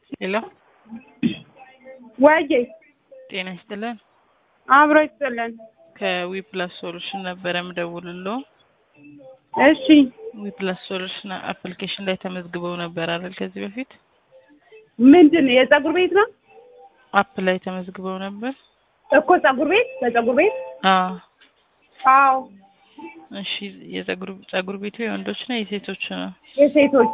ሄሎ ወይዬ ጤና ይስጥልን። አብሮ ይስጥልን። ከዊፕላስ ሶሉሽን ነበረ ምደውልልዎ። እሺ ዊፕላስ ሶሉሽን አፕሊኬሽን ላይ ተመዝግበው ነበር አይደል? ከዚህ በፊት ምንድን ነው የጸጉር ቤት ነው አፕ ላይ ተመዝግበው ነበር። እኮ ጸጉር ቤት በጸጉር ቤት አዎ። አዎ እሺ የጸጉር ጸጉር ቤቱ የወንዶች ነው የሴቶች ነው? የሴቶች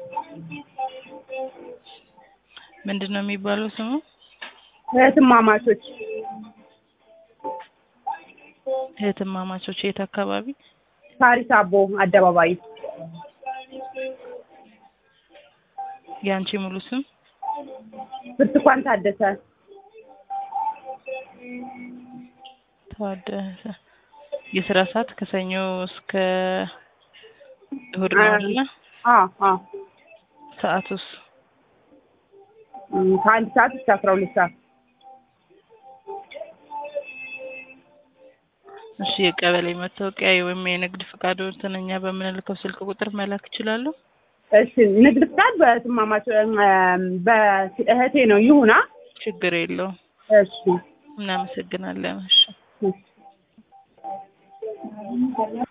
ምንድን ነው የሚባለው ስሙ? እህትማማቾች እህትማማቾች የት አካባቢ? ሳሪስ አቦ አደባባይ የአንቺ ሙሉ ስም? ብርቱካን ታደሰ ታደሰ። የስራ ሰዓት ከሰኞ እስከ እሁድ ነው አይደለ? አዎ አዎ ሰዓቱስ? እም፣ ከአንድ ሰዓት እስከ አስራ ሁለት ሰዓት እሺ የቀበሌ መታወቂያ ወይም የንግድ ፈቃዶትን እኛ በምንልከው ስልክ ቁጥር መላክ ይችላሉ? እሺ ንግድ ፍቃድ በእህትማማች እም፣ በእህቴ ነው ይሁና ችግር የለውም። እሺ እናመሰግናለን። እሺ እሺ